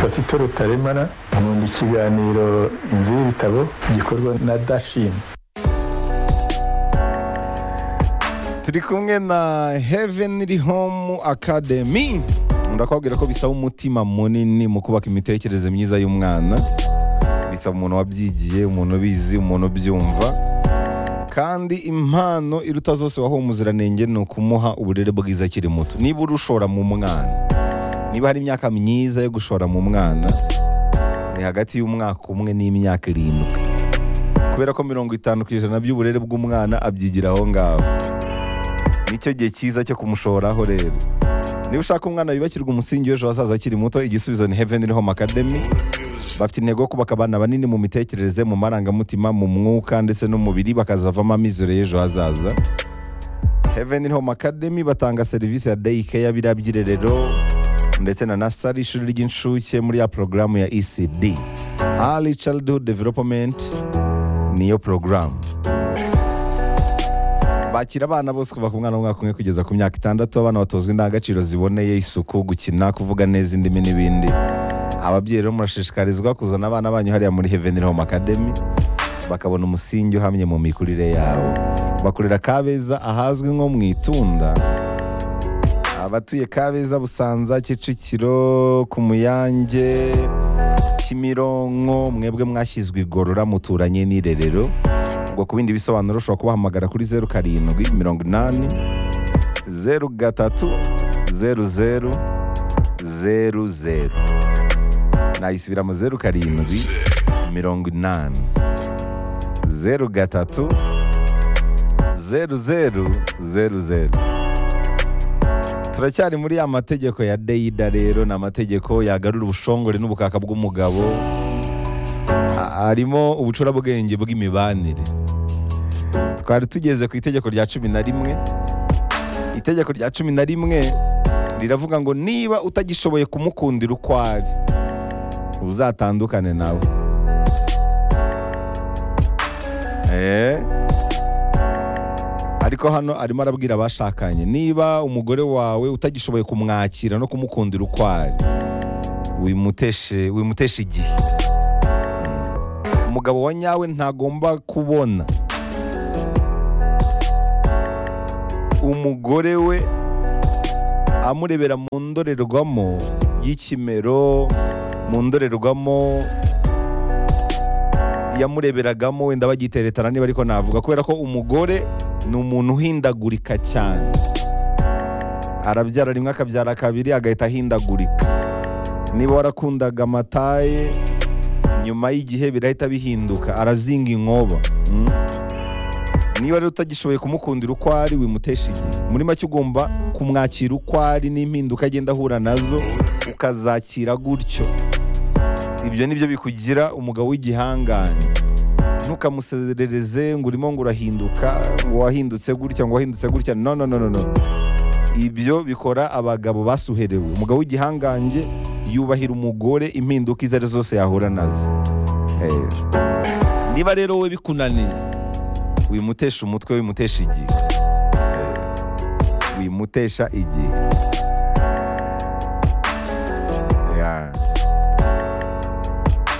batito rutaremara nkunda ikiganiro inzu y'ibitabo gikorwa na dashini turi kumwe na heavenly home academy ndakubwira ko bisaba umutima munini mu kubaka imitekerereze myiza y'umwana bisaba umuntu wabyigiye umuntu ubizi umuntu ubyumva kandi impano iruta zose waha umuziranenge ni ukumuha uburere bwiza akiri muto niba urushora mu mwana niba hari imyaka myiza yo gushora mu mwana ni hagati y'umwaka umwe n'imyaka irindwi kubera ko mirongo itanu ku ijana by'uburere bw'umwana abyigira aho ngaho nicyo gihe cyiza cyo kumushoraho rero niba ushaka umwana wibakirwa umusingi w'ejo hazaza akiri muto igisubizo ni heavenly home academy bafite intego yo kubaka abana banini mu mitekerereze mu marangamutima mu mwuka ndetse n'umubiri bakazavamo amizero y'ejo hazaza heavenly home academy batanga serivisi ya day care biriya by'irerero ndetse na nasari ishuri ry'incuke muri ya porogaramu ya ecd early childhood development niyo porogaramu bakira abana bose kuva ku mwana w'umwaka umwe kugeza ku myaka itandatu abana batozwa indangagaciro ziboneye isuku gukina kuvuga neza indimi n'ibindi ababyeyi rero murashishikarizwa kuzana abana banyu hariya muri heavenly home academy bakabona umusingi uhamye mu mikurire yabo bakorera kabeza ahazwi nko mu itunda abatuye kabeza busanza kicukiro ku muyange kimironko mwebwe mwashyizwe igorora muturanye n'irerero ubwo ku bindi bisobanuro ushobora kubahamagara kuri zeru karindwi mirongo inani zeru gatatu zeru zeru zeru zeru nayisubiramo zeru karindwi mirongo inani zeru gatatu zeru zeru zeru zeru turacyari muri ya mategeko ya deyida rero ni amategeko yagarura ubushongore n'ubukaka bw'umugabo a- harimo ubucurabwenge bw'imibanire twari tugeze ku itegeko rya cumi na rimwe itegeko rya cumi na rimwe riravuga ngo niba utagishoboye kumukundira uko ari uzatandukane nawe eee ariko hano arimo arabwira abashakanye niba umugore wawe utagishoboye kumwakira no kumukundira uko ari wimuteshe wimuteshe igihe umugabo wa nyawe ntagomba kubona umugore we amurebera mu ndorerwamo y'ikimero mu ndorerwamo yamureberagamo wenda bagiteretana niba ariko navuga kubera ko umugore ni umuntu uhindagurika cyane arabyara rimwe akabyara kabiri agahita ahindagurika niba warakundaga amataye nyuma y'igihe birahita bihinduka arazinga inkoba Mm. niba rero utagishoboye kumukundira uko ari wimutesha igihe muri make ugomba kumwakira uko ari n'impinduka agenda ahura nazo ukazakira gutyo ibyo ni byo bikugira umugabo w'igihangange ntukamuserereze ngo urimo ngo urahinduka ngo wahindutse gutya ngo wahindutse gutya no no no no no ibyo bikora abagabo basuherewe umugabo w'igihangange yubahira umugore impinduka izo ari zose yahura nazo Eh, niba rero we bikunaniye wimutesha umutwe wimutesha igihe Eh, wimutesha igihe Yeah.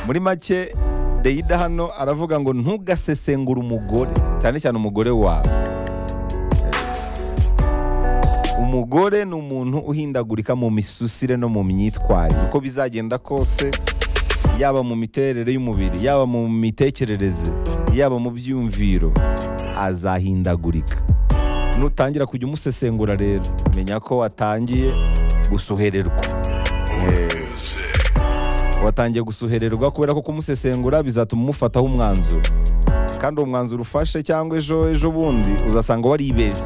muri make deyida hano aravuga ngo ntugasesengure umugore cyane cyane umugore wawe umugore ni umuntu uhindagurika mu misusire no mu myitwarire uko bizagenda kose yaba mu miterere y'umubiri yaba mu mitekerereze yaba mu byumviro azahindagurika nutangira kujya umusesengura rero menya ko watangiye gusuhererwa watangiye gusuhererwa kubera ko kumusesengura bizatuma umufataho umwanzuro kandi uwo mwanzuro ufashe cyangwa ejo ejo bundi uzasanga waribeshye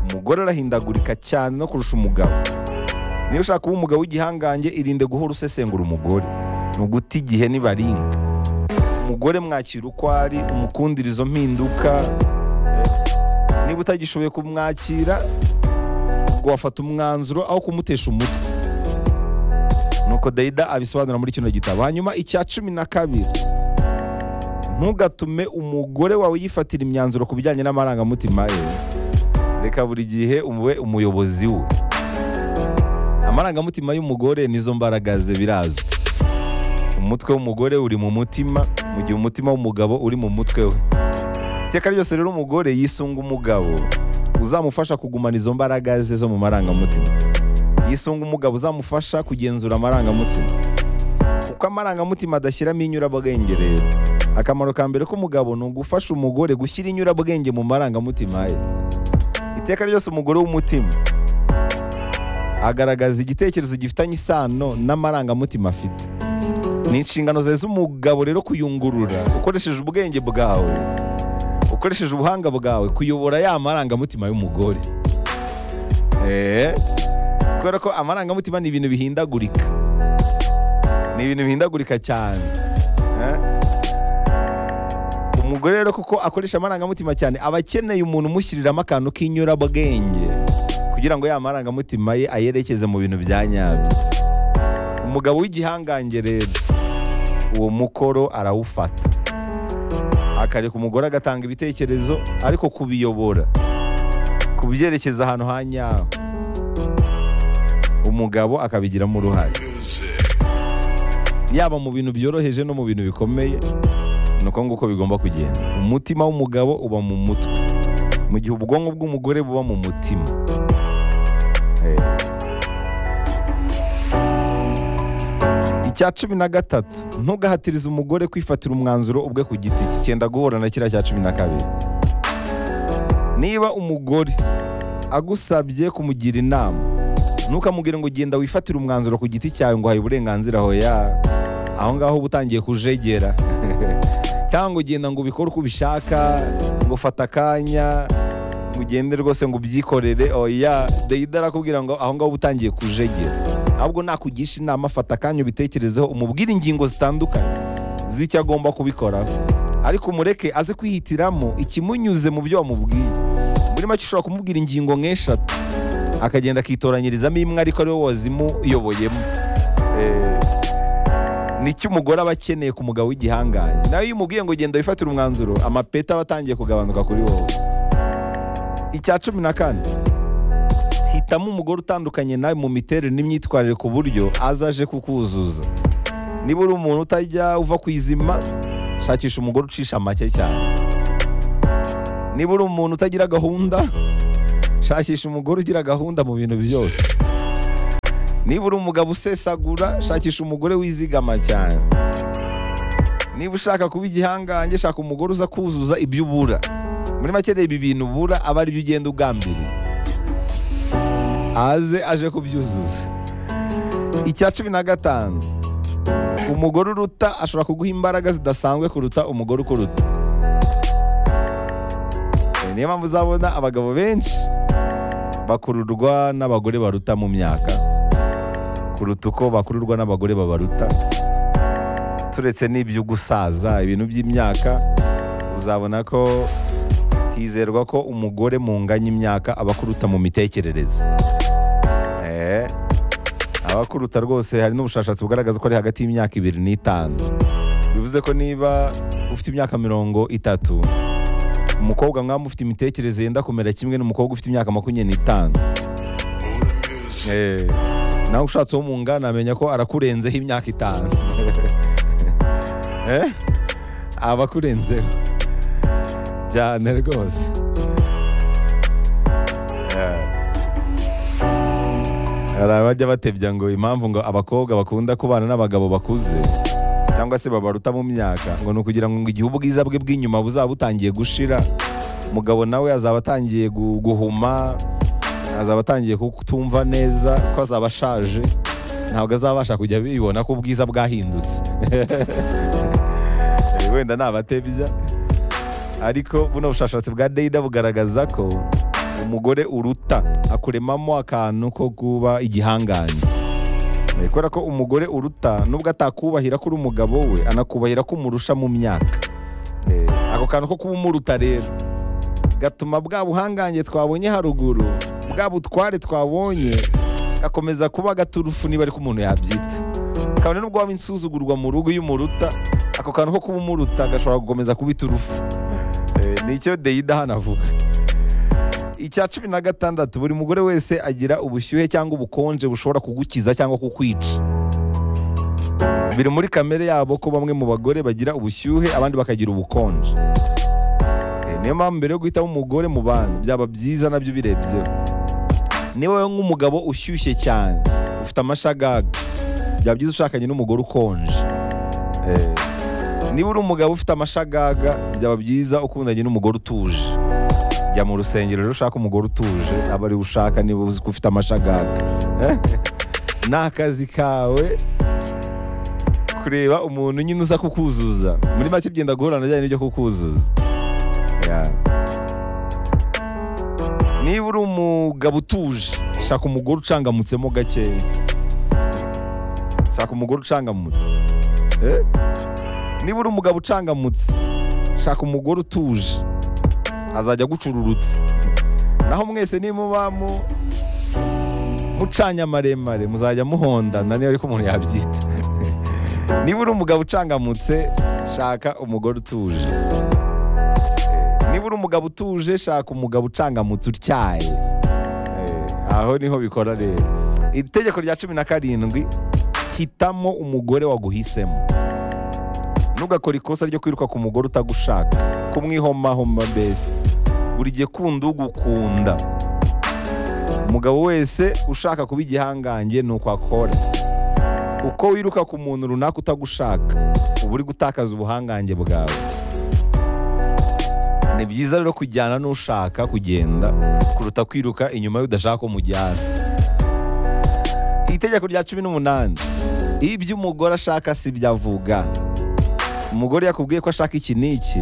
umugore arahindagurika cyane no kurusha umugabo niba ushaka kuba umugabo w'igihangange irinde guhora usesengura umugore ni uguta igihe nibaringa umugore mwakira uko ari umukundira izo mpinduka Eh, niba utagishoboye kumwakira ngo wafata umwanzuro aho kumutesha umutwe nuko dayida abisobanura muri kino gitabo hanyuma icya cumi na kabiri ntugatume umugore wawe yifatira imyanzuro ku bijyanye n'amarangamutima ye reka buri gihe ube umuyobozi we amarangamutima y'umugore nizo mbaraga ze birazwi umutwe w'umugore uri mu mutima mu gihe umutima w'umugabo uri mu mutwe we iteka ryose rero umugore yisunga umugabo uzamufasha kugumana izo mbaraga ze zo mu marangamutima yisunga umugabo uzamufasha kugenzura amarangamutima kuko amarangamutima adashyiramo inyurabwenge rero akamaro ka mbere k'umugabo ni ugufasha umugore gushyira inyurabwenge mu marangamutima ye iteka ryose umugore w'umutima agaragaza igitekerezo gifitanye isano n'amarangamutima afite ni inshingano zawe z'umugabo rero kuyungurura ukoresheje ubwenge bwawe ukoresheje ubuhanga bwawe kuyobora ya marangamutima y'umugore Eh, kubera ko amarangamutima ni ibintu bihindagurika ni ibintu bihindagurika cyane Eh? umugore rero kuko akoresha amarangamutima cyane aba akeneye umuntu umushyiririramo akantu k'inyurabwenge kugira ngo ya marangamutima ye ayerekeze mu bintu bya nyabyo umugabo w'igihangange rero uwo mukoro arawufata akareka umugore agatanga ibitekerezo ariko kubiyobora kubyerekeza ahantu ha nyaho umugabo akabigiramo uruhare yaba mu bintu byoroheje no mu bintu bikomeye ni uko nguko bigomba kugenda umutima w'umugabo uba mu mutwe mu gihe ubwonko bw'umugore buba mu mutima Eh. icya cumi na gatatu ntugahatirize umugore kwifatira umwanzuro ubwe ku giti cye cyenda guhura na kiriya cya cumi na kabiri niba umugore agusabye kumugira inama ntukamubwire ngo genda wifatire umwanzuro ku giti cyawe ngo uhaye uburenganzira aho ya aho ngaho uba utangiye kujegera cyangwa ngo genda ngo ubikore uko ubishaka ngo fata akanya ngo ugende rwose ngo ubyikorere oya deyida arakubwira ngo aho ngaho uba utangiye kujegera ahubwo nakugisha inama fata akanya ubitekerezeho umubwire ingingo zitandukanye z'icyo agomba kubikoraho ariko umureke aze kwihitiramo ikimunyuze mu byo wamubwiye muri make ushobora kumubwira ingingo nk'eshatu akagenda akitoranyirizamo imwe ariko ari wowe wazimuyoboyemo Eh, nicyo umugore aba akeneye ku mugabo w'igihangange nawe iyo umubwiye ngo genda wifatire umwanzuro amapeti aba atangiye kugabanuka kuri wowe icya cumi na kane hitamo umugore utandukanye nawe mu miterere n'imyitwarire ku buryo azaje kukuzuza niba uri umuntu utajya uva ku izima shakisha umugore ucisha make cyane niba uri umuntu utagira gahunda shakisha umugore ugira gahunda mu bintu byose niba uri umugabo usesagura shakisha umugore wizigama cyane niba ushaka kuba igihangange shaka umugore uza kuzuza ibyo ubura muri make reba ibintu ubura aba ari byo ugenda ugambiriye aze aje kubyuzuza icya cumi na gatanu umugore uruta ashobora kuguha imbaraga zidasanzwe kuruta umugore ukuruta Eh, niyo mpamvu uzabona abagabo benshi bakururwa n'abagore baruta mu myaka kuruta uko bakururwa n'abagore babaruta turetse n'ibyo gusaza ibintu by'imyaka uzabona ko hizerwa ko umugore mu nganya imyaka aba akuruta mu mitekerereze Eh, aba akuruta rwose hari n'ubushakashatsi bugaragaza ko ari hagati y'imyaka ibiri n'itanu bivuze ko niba ufite imyaka mirongo itatu umukobwa nk'aho ufite imitekerereze yenda kumera kimwe n'umukobwa ufite imyaka makumyabiri n'itanu Eh, nawe ushatse uwo mu ngana amenya ko arakurenzeho imyaka itanu Eh? aba akurenzeho cyane rwose Eh. hari abajya batebya ngo impamvu ngo abakobwa bakunda kubana n'abagabo bakuze cyangwa se babaruta mu myaka ngo ni ukugira ngo igihe ubwiza bwe bw'inyuma buzaba butangiye gushira umugabo nawe azaba atangiye gu- guhuma azaba atangiye kutumva neza ko azaba ashaje ntabwo azabasha kujya bibona ko ubwiza bwahindutse Eh, wenda ni abatebya ariko buno bushakashatsi bwa dayida bugaragaza ko umugore uruta akuremamo akantu ko kuba igihangange Eh, kubera ko umugore uruta nubwo atakubahira kuri umugabo we anakubahira ko umurusha mu myaka Eh, ako kantu ko kuba umuruta rero gatuma bwa buhangange twabonye haruguru bwa butware twabonye gakomeza kuba gaturufu niba ariko umuntu yabyita kabone n'ubwo waba insuzugurwa mu rugo iyo umuruta ako kantu ko kuba umuruta gashobora gukomeza kuba iturufu Eh, nicyo deyida hano avuga icya cumi na gatandatu buri mugore wese agira ubushyuhe cyangwa ubukonje bushobora kugukiza cyangwa kukwica biri muri kamere yabo ko bamwe mu bagore bagira ubushyuhe abandi bakagira ubukonje Eh, niyo mpamvu mbere yo guhitamo umugore mu bantu byaba byiza nabyo ubirebyeho niba wowe nk'umugabo ushyushye cyane ufite amashagaga byaba byiza ushakanye n'umugore ukonje Eh, niba uri umugabo ufite amashagaga byaba byiza ukundanye n'umugore utuje jya mu rusengero rero ushaka umugore utuje aba ariwe ushaka niba uzi ko ufite amashagaga Eh? ni akazi kawe kureba umuntu nyine uza kukuzuza muri make byenda guhura na bijyanye n'ibyo kukuzuza Yeah. niba uri umugabo utuje shaka umugore ucangamutsemo gakeya shaka umugore ucangamutse Eh? niba uri umugabo ucangamutse shaka umugore utuje azajya agucururutse naho mwese nimuba mu mucanye amaremare muzajya muhondana niba ariko umuntu yabyita niba uri umugabo ucangamutse shaka umugore utuje niba uri umugabo utuje shaka umugabo ucangamutse utyaye Eh, aho niho bikora rero iri tegeko rya cumi na karindwi hitamo umugore waguhisemo ntugakore ikosa ryo kwiruka ku mugore utagushaka kumwihomahoma mbese buri gihe kundi ugukunda umugabo wese ushaka kuba igihangange ni uko akora uko wiruka ku muntu runaka utagushaka uba uri gutakaza ubuhangange bwawe ni byiza rero kujyana n'ushaka kugenda kuruta kwiruka inyuma y'udashaka ko mujyana itegeko rya cumi n'umunani ibyo umugore ashaka si ibyo avuga umugore yakubwiye ko ashaka iki n'iki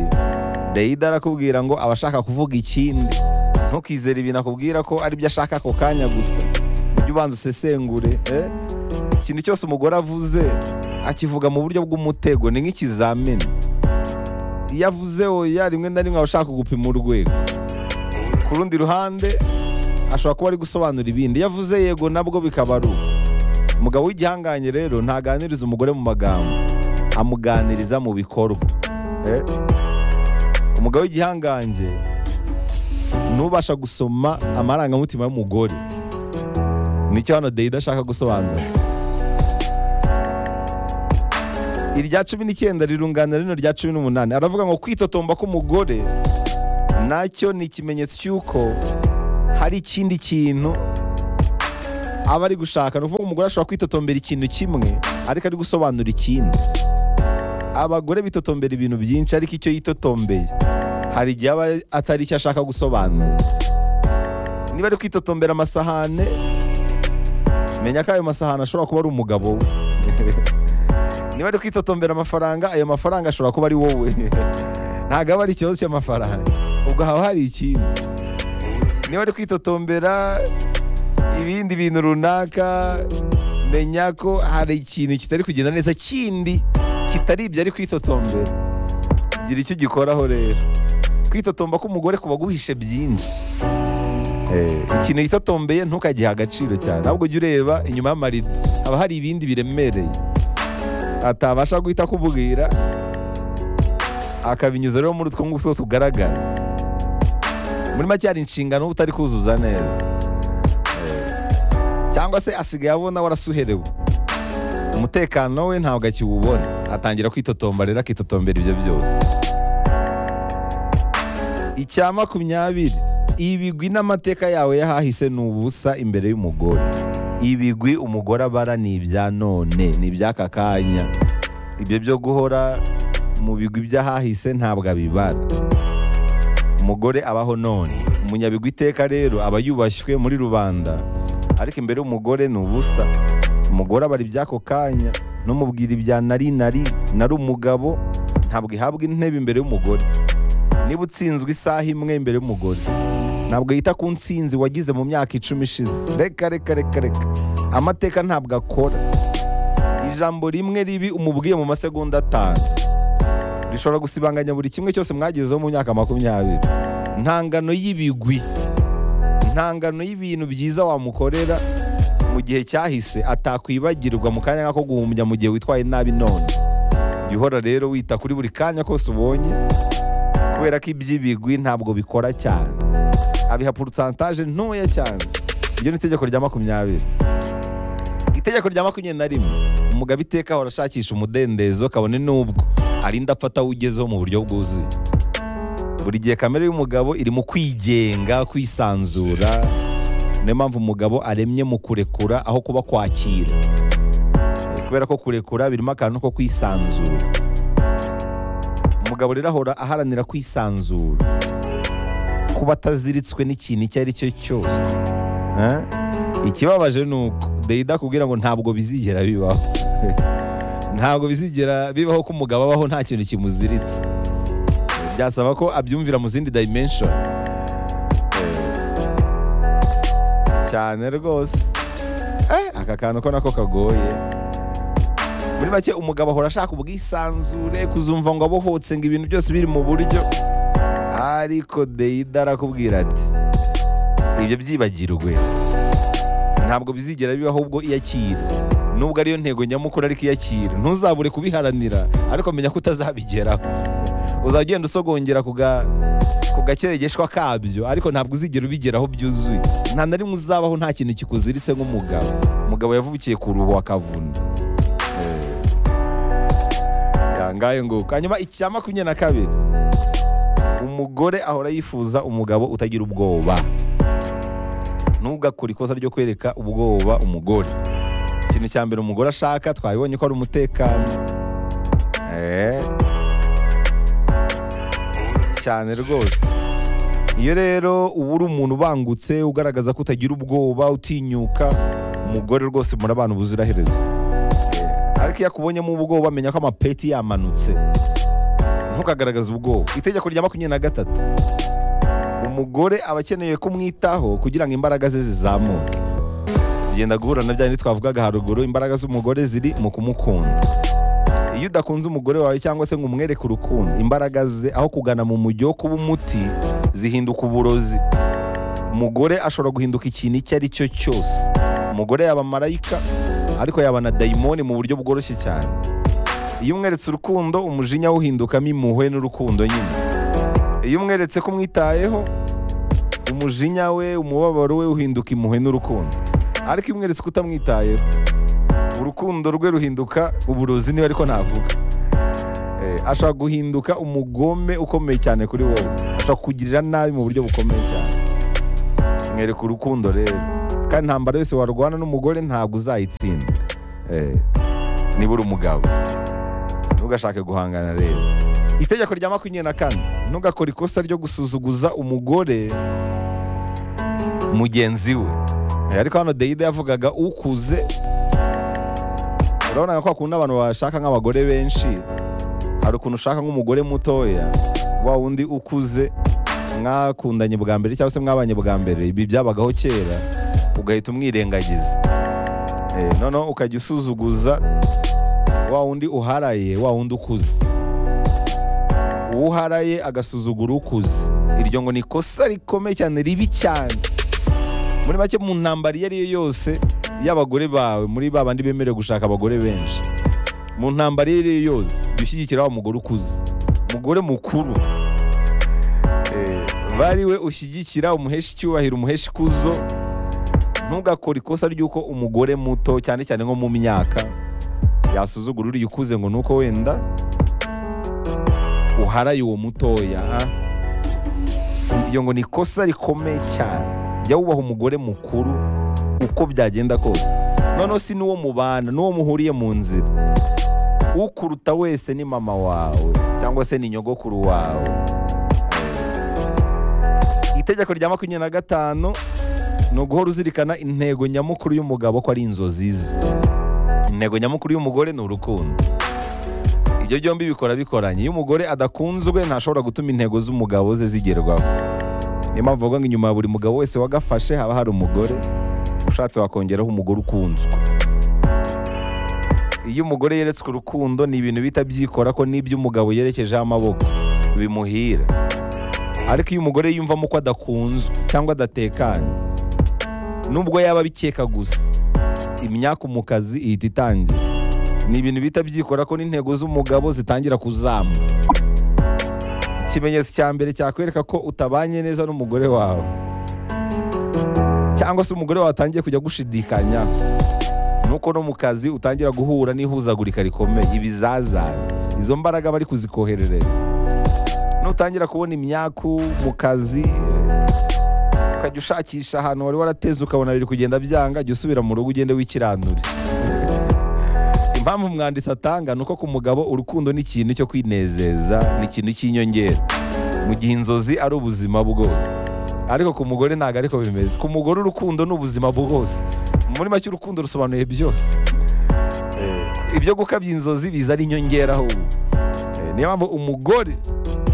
dayida arakubwira ngo aba ashaka kuvuga ikindi ntukizere ibintu akubwira ko ari byo ashaka ako kanya gusa ujye ubanza usesengure eh? ikintu cyose umugore avuze akivuga mu buryo bw'umutego ni nk'ikizamini iyo avuze oya rimwe na rimwe aba ashaka kugupima urwego ku rundi ruhande ashobora kuba ari gusobanura ibindi iyo avuze yego nabwo bikaba ari uko umugabo w'igihanganye rero ntaganiriza umugore mu magambo amuganiriza mu bikorwa Eh? umugabo w'igihangange ntubasha gusoma amarangamutima y'umugore nicyo hano deyida ashaka gusobanura irya cumi n'icyenda rirunganira rino rya cumi n'umunani aravuga ngo kwitotomba k'umugore nacyo ni ikimenyetso cy'uko hari ikindi kintu aba ari gushaka ni ukuvuga umugore ashobora kwitotombera ikintu kimwe ariko ari gusobanura ikindi abagore bitotombera ibintu byinshi ariko icyo yitotombeye hari igihe aba atari icyo ashaka gusobanura niba ari kwitotombera amasahane menya ko ayo masahane ashobora kuba ari umugabo we niba ari kwitotombera amafaranga ayo mafaranga ashobora kuba ari wowe ntabwo aba ari ikibazo cy'amafaranga ubwo haba hari ikindi niba ari kwitotombera ibindi bintu runaka menya ko hari ikintu kitari kugenda neza kindi kitari ibyo ari kwitotombera gira icyo ugikoraho rero kwitotomba k'umugore kuba guhishe byinshi Eh, ikintu yitotombeye ntukagihe agaciro cyane ahubwo jya ureba inyuma y'amarido haba hari ibindi biremereye atabasha guhita akubwira akabinyuza rero muri utwo ngutwo tugaragara muri make hari inshingano uba utari kuzuza neza cyangwa se asigaye abona warasuherewe umutekano we ntabwo akiwubona atangira kwitotomba rero akitotombera ibyo byose icya makumyabiri ibigwi n'amateka yawe yahahise ni ubusa imbere y'umugore ibigwi umugore abara ni ibya none ni iby'aka kanya ibyo byo guhora mu bigwi by'ahahise ntabwo abibara umugore abaho none umunyabigwi iteka rero aba yubashywe muri rubanda ariko imbere y'umugore ni ubusa umugore abara iby'ako kanya n'umubwira ibya nari nari nari umugabo ntabwo ihabwa intebe imbere y'umugore niba utsinzwe isaha imwe imbere y'umugore ntabwo yita ku nsinzi wagize mu myaka icumi ishize reka reka reka reka amateka ntabwo akora ijambo rimwe ribi umubwiye mu masegonda atanu rishobora gusibanganya buri kimwe cyose mwagezeho mu myaka makumyabiri ntangano y'ibigwi ntangano y'ibintu byiza wamukorera mu gihe cyahise atakwibagirwa mu kanya nk'ako guhumbya mu gihe witwaye nabi none jya uhora rero wita kuri buri kanya kose ubonye kubera ko iby'ibigwi ntabwo bikora cyane abiha porosantaje ntoya cyane iryo ni itegeko rya makumyabiri itegeko rya makumyabiri na rimwe umugabo iteka ahora ashakisha umudendezo kabone n'ubwo arinda afata ugezeho mu buryo bwuzuye buri gihe kamere y'umugabo iri mu kwigenga kwisanzura niyo mpamvu umugabo aremye mu kurekura aho kuba kwakira kubera ko kurekura birimo akantu ko kwisanzura umugabo rero ahora aharanira kwisanzura kuba ataziritswe n'ikintu icyo ari cyo cyose Eh? ikibabaje ni uko deyida akubwira ngo ntabwo bizigera bibaho ntabwo bizigera bibaho ko umugabo abaho nta kintu kimuziritse byasaba ko abyumvira mu zindi dimension cyane rwose Eh, aka kantu ko nako kagoye muri make umugabo ahora ashaka ubwisanzure kuzumva ngo abohotse ngo ibintu byose biri mu buryo ariko deyida arakubwira ati ibyo byibagirwe ntabwo bizigera bibaho ubwo iyakira nubwo ariyo ntego nyamukuru ariko iyakira ntuzabure kubiharanira ariko menya ko utazabigeraho uzajya ugenda usogongera ku ga- ku gakeregeshwa kabyo ariko ntabwo uzigera ubigeraho byuzuye nta na rimwe uzabaho nta kintu kikuziritse nk'umugabo umugabo yavukiye ku ruhu akavuna yangaye nguko hanyuma icya makumyabiri na kabiri umugore ahora yifuza umugabo utagira ubwoba ntugakore ikosa ryo kwereka ubwoba umugore ikintu cya mbere umugore ashaka twabibonye ko ari umutekano Eh. cyane rwose iyo rero uba uri umuntu ubangutse ugaragaza ko utagira ubwoba utinyuka umugore rwose murabana ubuziraherezo Eh, ariko iyo akubonyemo ubwoba amenya ko amapeti yamanutse ntukagaragaze ubwoba itegeko rya makumyabiri na gatatu umugore aba akeneye kumwitaho kugira ngo imbaraga ze zizamuke bigenda guhura na bya bindi twavugaga haruguru imbaraga z'umugore ziri mu kumukunda iyo udakunze umugore wawe cyangwa se ngo umwereke urukundo imbaraga ze aho kugana mu mujyi wo kuba umuti zihinduka uburozi umugore ashobora guhinduka ikintu icyo ari cyo cyose umugore yaba marayika ariko yaba na dayimoni mu buryo bworoshye cyane iyo umweretse urukundo umujinya we uhindukamo impuhwe n'urukundo nyine iyo umweretse ko umwitayeho umujinya we umubabaro we uhinduka impuhwe n'urukundo ariko iyo umweretse ko utamwitayeho urukundo rwe ruhinduka uburozi niba ariko navuga Eh, ashobora guhinduka umugome ukomeye cyane kuri wowe ashobora kukugirira nabi mu buryo bukomeye cyane mwereka urukundo rero kandi intambara yose warwana n'umugore ntabwo uzayitsinda Eh, niba uri umugabo ntugashake guhangana rero itegeko rya makumyabiri na kane ntugakore ikosa ryo gusuzuguza umugore mugenzi we Eh, ariko hano deyida yavugaga ukuze urabona ko hakunda abantu bashaka nk'abagore benshi hari ukuntu ushaka nk'umugore mutoya wa wundi ukuze mwakundanye bwa mbere cyangwa se mwabanye bwa mbere ibi byabagaho kera ugahita umwirengagiza Eh, noneho ukajya usuzuguza wa wundi uharaye wa wundi ukuze uwo uharaye agasuzugura ukuze iryo ngo ni ikosa rikomeye cyane ribi cyane muri make mu ntambara iyo ari yo yose y'abagore bawe muri ba bandi bemerewe gushaka abagore benshi mu ntambara iyo ari yo yose jya ushyigikira wa mugore ukuze umugore mukuru Eh, bari we ushyigikira umuhesha icyubahiro umuhesha ikuzo ntugakore ikosa ry'uko umugore muto cyane cyane nko mu myaka yasuzugura uriya ukuze ngo ni uko wenda uharaye uwo mutoya ah. iyo ngo ni ikosa rikomeye cyane jya wubaha umugore mukuru uko byagenda kose noneho si n'uwo mubana n'uwo muhuriye mu nzira ukuruta wese ni mama wawe cyangwa se ni nyogokuru wawe itegeko rya makumyabiri na gatanu ni uguhora uzirikana intego nyamukuru y'umugabo ko ari inzozi ze intego nyamukuru y'umugore ni urukundo ibyo byombi bikora bikoranye iyo umugore adakunzwe ntashobora gutuma intego z'umugabo ze zigerwaho niyo mpamvu bavuga ngo inyuma ya buri mugabo wese wagafashe haba hari umugore ushatse wakongeraho umugore ukunzwe iyo umugore yeretswe urukundo ni ibintu bihita byikora ko n'ibyo umugabo yerekejeho amaboko bimuhira ariko iyo umugore yiyumvamo ko adakunzwe cyangwa adatekanye nubwo yaba abikeka gusa imyaka mu kazi ihita itangira ni ibintu bihita byikora ko n'intego z'umugabo zitangira kuzamuka ikimenyetso cya mbere cyakwereka ko utabanye neza n'umugore wawe cyangwa se umugore wawe atangiye kujya gushidikanya nuko no mu kazi utangira guhura n'ihuzagurika rikomeye ibizazane izo mbaraga bari kuzikoherereza nutangira kubona imyaku mu kazi eh, ukajya ushakisha ahantu wari warateze ukabona biri kugenda byanga jya usubira mu rugo ugende wikiranure impamvu umwanditsi atanga ni uko ku mugabo urukundo ni ikintu cyo kwinezeza ni ikintu cy'inyongera mu gihe inzozi ari ubuzima bwose ariko ku mugore ntabwo ariko bimeze ku mugore urukundo ni ubuzima bwose muri make urukundo rusobanuye byose Eh, ibyo gukabya inzozi biza ari inyongera ahubwo Eh, niyo mpamvu umugore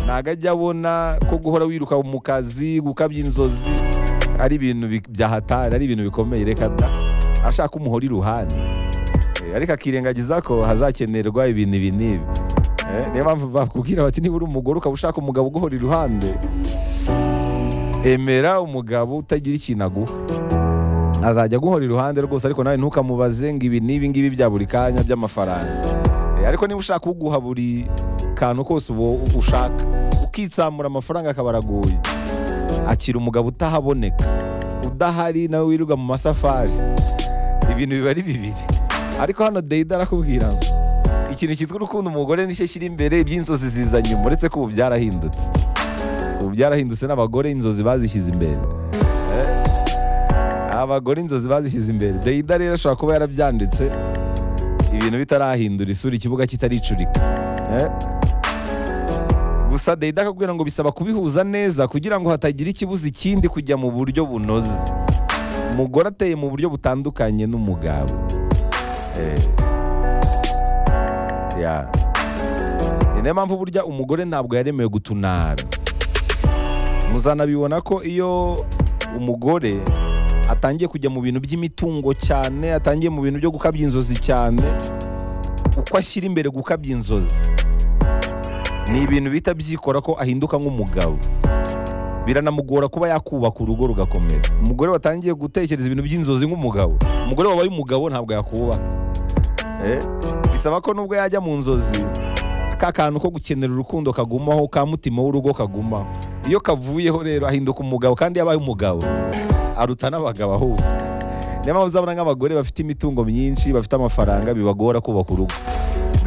ntabwo ajya abona ko guhora wiruka mu kazi gukabya inzozi ari ibintu bi- byahatari ari ibintu bikomeye reka da ashaka umuhora iruhande Eh, ariko akirengagiza ko hazakenerwa ibintu ibi n'ibi Eh, niyo mpamvu bakubwira bati niba uri umugore ukaba ushaka umugabo uguhora iruhande emera umugabo utagira ikintu aguha azajya aguhora iruhande rwose ariko nawe ntukamubaze ngo ibi n'ibi ngibi bya buri kanya by'amafaranga Eh, ariko niba ushaka uguha buri kantu kose ubu ushaka ukitsamura amafaranga akaba araguye akira umugabo utahaboneka udahari nawe wirirwa mu masafari ibintu biba ari bibiri ariko hano deyida arakubwira ngo ikintu cyitwa urukundo umugore nicyo kiri imbere iby'inzozi ziza nyuma uretse ko ubu byarahindutse ubu byarahindutse n'abagore inzozi bazishyize imbere abagore inzozi bazishyize imbere deyida rero ashobora kuba yarabyanditse ibintu bitarahindura isura ikibuga kitaricurika Eh? gusa deyida akakubwira ngo bisaba kubihuza neza kugira ngo hatagira ikibuza ikindi kujya mu buryo bunoze umugore ateye mu buryo butandukanye n'umugabo Eh, yeah. ni nayo mpamvu burya umugore ntabwo yaremewe gutunara muzanabibona ko iyo umugore atangiye kujya mu bintu by'imitungo cyane atangiye mu bintu byo gukabya inzozi cyane uko ashyira imbere gukabya inzozi ni ibintu bihita byikora ko ahinduka nk'umugabo biranamugora kuba yakubaka urugo rugakomera umugore watangiye gutekereza ibintu by'inzozi nk'umugabo umugore wabaye umugabo ntabwo yakubaka Eh, bisaba ko nubwo yajya mu nzozi ka kantu ko gukenera urukundo kagumaho ka mutima w'urugo kagumaho iyo kavuyeho rero ahinduka umugabo kandi yabaye umugabo aruta n'abagabo ahubwo niyo mpamvu uzabona nk'abagore bafite imitungo myinshi bafite amafaranga bibagora kubaka urugo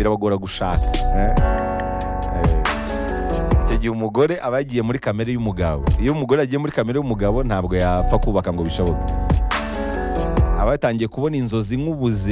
birabagora gushaka eh? Eh, icyo gihe umugore aba yagiye muri kamere y'umugabo iyo umugore agiye muri kamere y'umugabo ntabwo yapfa kubaka ngo bishoboke aba yatangiye kubona inzozi nk'ubuzima